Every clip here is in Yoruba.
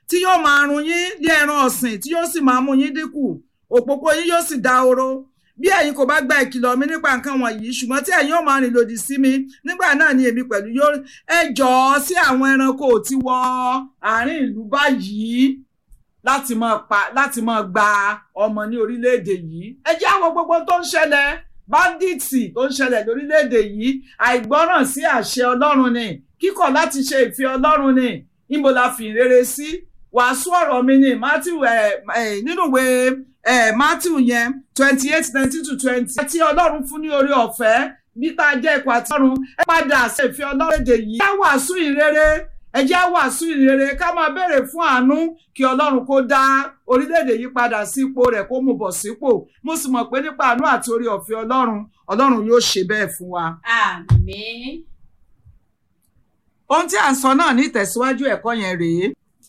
tí yóò máa run yín ní ẹran ọ̀sìn tí yóò sì máa mú yín dínkù òpópó yín yóò sì dahoro bí ẹ̀yin kò bá gba ìkìlọ̀ mi nípa nǹkan wọ̀nyí ṣùgbọ́n tí ẹ̀yin ò máa rìn lòdì sí mi nígbà náà ni èmi pẹ̀lú yóò ẹ jọ̀ọ́ sí àwọn ẹranko tí wọ àárín ìlú báyìí láti máa pa láti máa gba ọmọ ní orílẹ̀-èdè yìí ẹ jẹ́ àwọn gbogbo tó ń ṣẹlẹ̀ bandits tó ń ṣẹlẹ̀ lórílẹ̀-èdè yìí àìgbọ́ràn sí àṣẹ ọlọ́run ni kíkọ̀ láti ṣe ìfẹ́ ọlọ́run ni níbo la fi ìrere sí wàásù ọ̀rọ̀ mi ni matthew nínú ìwé matthew yẹn twenty eight nineteen to twenty àti ọlọ́run fún ní orí ọ̀fẹ́ bí tá a jẹ́ ikọ̀ àti ọ̀run ẹ padà ṣe ìfẹ́ ọlọ́run èdè yìí ká wàásù ìrere ẹ jẹ́ wàásù ìrere ká máa béèrè fún àánú kí ọlọ́run kó dá orílẹ̀-èdè yìí padà sí ipò rẹ̀ kó mú bọ̀ sípò mo sì mọ̀ pé nípa àánú àti orí ọ̀fẹ́ ọlọ́run ọlọ́run yóò ṣe bẹ́ẹ̀ fún wa. àmín. ohun tí à ń sọ náà ní ìtẹ̀síwájú ẹ̀kọ́ yẹn rèé.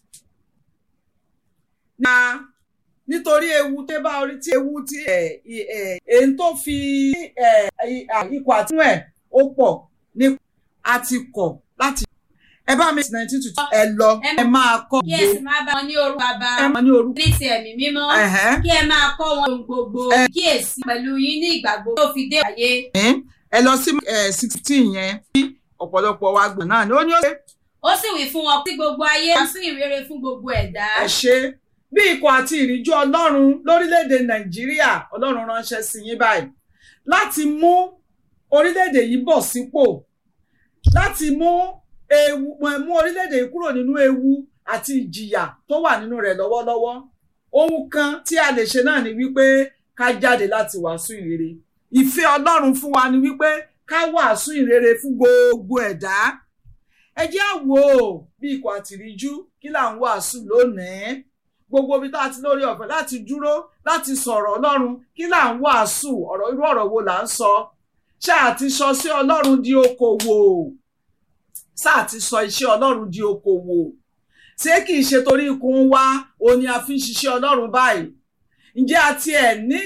na nítorí ewu tó bá orí tí ewu tí èyí tó fi ikọ̀ àtinú ẹ̀ ó pọ̀ ní àti kọ̀ láti ẹ bá mi sí nineteen to two ẹ lọ ẹ máa kọ́ kí ẹ sì máa bá wọn ní orúkọ bàbá ẹ máa ní orúkọ ní ti ẹ̀mí mímọ́ kí ẹ máa kọ́ wọn ohun gbogbo kí èsì pẹ̀lú yín ní ìgbà gbogbo tó fi dé ayé. ẹ lọ sí sixteen yẹn bí ọ̀pọ̀lọpọ̀ wa gbọ̀n náà ni ó ní ó ṣe. ó sì wí fún wọn tí gbogbo ayé wá sí ìrere fún gbogbo ẹ̀dá. ẹ ṣe bí ikọ̀ àti ìríjú ọlọ́run lórílẹ̀‐èdè nàìjíríà ọlọ́run ránṣẹ́ sí yín báyìí láti mú orílẹ̀‐èdè yìí bọ̀ sípò láti mú ewu mú orílẹ̀-èdè yìí kúrò nínú ewu àti ìjìyà tó wà nínú rẹ̀ lọ́wọ́lọ́wọ́ ohun kan tí a lè ṣe náà ni wípé ká jáde láti wàásù ìrere ìfẹ́ ọlọ́run fún wa ni wípé ká wàásù ìrere fún gbogbo ẹ̀dá ẹ jẹ́ á wò ó bí ikọ̀ àtìríjú kí là ń wàásù lónìí gbogbo ibi tá a ti lórí ọ̀fẹ́ láti dúró láti sọ̀rọ̀ ọlọ́run kí là ń wàásù ọ̀rọ̀ irú ọ̀rọ̀ wo là ń sọ ṣáà ti sọ sí ọlọ́run di okòwò sáà ti sọ iṣẹ́ ọlọ́run di okòwò ṣé kìí ṣe torí ikùn wa òun ni a fi ń ṣiṣẹ́ ọlọ́run báyìí ǹjẹ́ a tiẹ̀ ní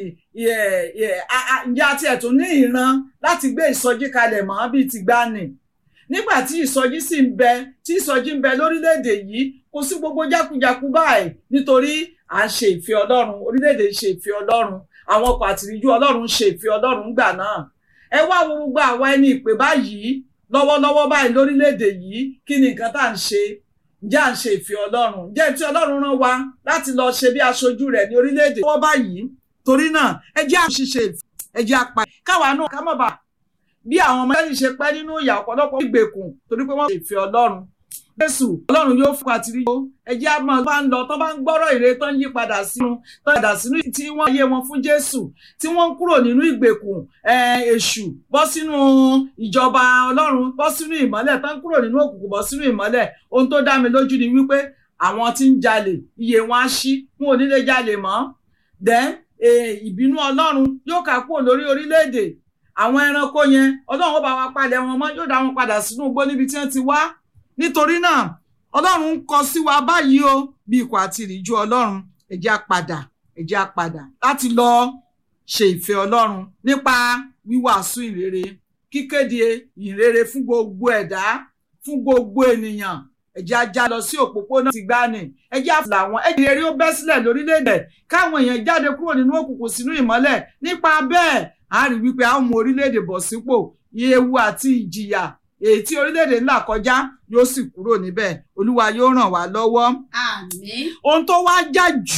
ǹjẹ́ a tiẹ̀ tún ní ìran láti gbé ìsọjí kalẹ̀ mọ́ bíi ti gbani nígbà tí ìsọjí sì ń bẹ tí ìsọjí ń bẹ lórílẹ̀‐èdè yìí kò sí gbogbo jákujàku báyìí nítorí à ń ṣe ìfẹ́ ọlọ́run orílẹ̀‐èdè ṣe ìfẹ́ ọlọ́run àwọn ọkọ̀ àtìríjú ọlọ́run ṣe ìfẹ́ ọlọ́run gbà náà ẹ wá wo gbogbo àwa ẹni ìpè báyìí lọ́wọ́lọ́wọ́ báyìí lórílẹ̀‐èdè yìí kí ni nǹkan tá à ń ṣe ǹjẹ́ à ń ṣe ìfẹ́ ọlọ́run ǹjẹ́ tí ọlọ́run rán wa láti lọ ṣe bí aṣojú rẹ̀ ní orílẹ̀‐èdè lọ́wọ́ báyìí torí náà ẹ jẹ́ àṣìṣe ẹ jẹ́ apá káwa náà ká má bàa bí àwọn ọmọ ẹni ṣe pẹ́ nínú ìyà ọ̀pọ̀lọpọ̀ ìgbèkùn torí pé wọ́n ṣe ìfẹ́ ọlọ́run jésù ọlọ́run yóò fún àtìrí yó ẹjẹ́ á máa bá ń lọ tó bá ń gbọ́rọ̀ ire tó ń yí padà sínú tó ń padà sínú tí wọ́n yé wọn fún jésù tí wọ́n ń kúrò nínú ìgbèkùn èṣù bọ́ sínú ìjọba ọlọ́run bọ́ sínú ìmọ́lẹ̀ tó ń kúrò nínú òkùnkùn bọ́ sínú ìmọ́lẹ̀ ohun tó dá mi lójú ni wípé àwọn tí ń jalè iye wọn á ṣí wọn ò ní lè jalè mọ́ then ìbínú ọlọ́run yóò kà kúrò lórí orílẹ̀-èdè àwọn ẹranko yẹn ọlọ́run ó bá wa palẹ̀ wọn mọ́ yóò dá wọn padà sínú igbó níbi tí wọ́n ti wá nítorí náà ọlọ́run ń kọ sí wa báyìí o bí ikọ̀ àti ìrìjú ọlọ́run ẹ jẹ́ á padà ẹ jẹ́ á padà láti lọ ṣe ìfẹ́ ọlọ́run nípa wíwàásù ìrere kíkéde ìrere fún gbogbo ẹ̀dá fún gbogbo ènìyàn ẹ jẹ́ á já lọ sí òpópónà ti gbani ẹ jẹ́ á fìlà wọn ẹ jẹ́ eré ó bẹ́ sílẹ̀ lórílẹ̀‐èdè káwọn èèyàn jáde kúrò nínú òkùnkùn sínú ìmọ́lẹ̀ nípa bẹ́ẹ̀ a rí wípé a ó mú orílẹ̀‐èdè bọ̀ sípò ewu àti ìjìyà èyí tí orílẹ̀-èdè ńlá kọjá yóò sì kúrò níbẹ̀ olúwa yóò ràn wá lọ́wọ́. àmín. ohun tó wá jà jù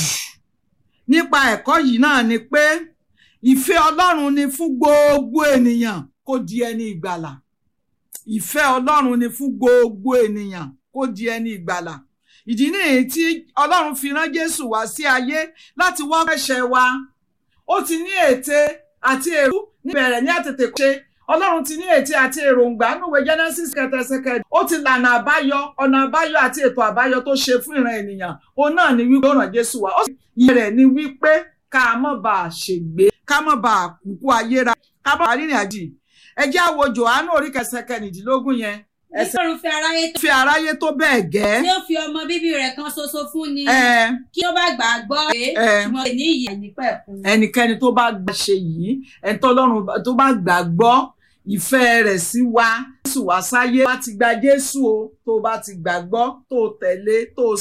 nípa ẹ̀kọ́ yìí náà ni pé ìfẹ́ ọlọ́run ni fún gbogbo ènìyàn kó di ẹni ìgbàlà ìfẹ́ ọlọ́run ni fún gbogbo ènìyàn kó di ẹni ìgbàlà ìdí nìyí tí ọlọ́run fi rán jésù wá sí ayé láti wá ẹ̀ṣẹ̀ wa ó ti ní ète àti èrú níbẹ̀rẹ̀ ní àtètè ṣe ọlọ́run ti ní ètí àti èròǹgbà nùwé genesis kẹtẹsẹkẹ ó ti lànà àbáyọ ọ̀nà àbáyọ àti ètò àbáyọ tó ṣe fún ìran ènìyàn òun náà ni wípé ó ràn jésù wá ó sì yẹ rẹ̀ ni wípé ká má bàa ṣègbé ká má bàa kúkú ayéra ká má bàa rìnrìn àjì ẹ jẹ́ á wo jòhánù orí kẹsẹkẹ nìdínlógún yẹn ẹsẹ̀ ọ̀run fẹ́ aráyé tó fi aráyé tó bẹ́ẹ̀ gẹ́ tí ó fi ọmọ bíbí rẹ̀ kan ṣoṣo fún ni ẹ kí ó bá gbà á gbọ́ pé ẹ. ṣùgbọ́n ní ìyè nípẹ̀kun. ẹnikẹ́ni tó bá gbà ṣe yìí ẹni tọ́lọ́run tó bá gbàgbọ́ ìfẹ́ rẹ̀ sí wa jésù wá sáyé bá ti gba jésù o tó bá ti gbàgbọ́ tó tẹ̀lé tó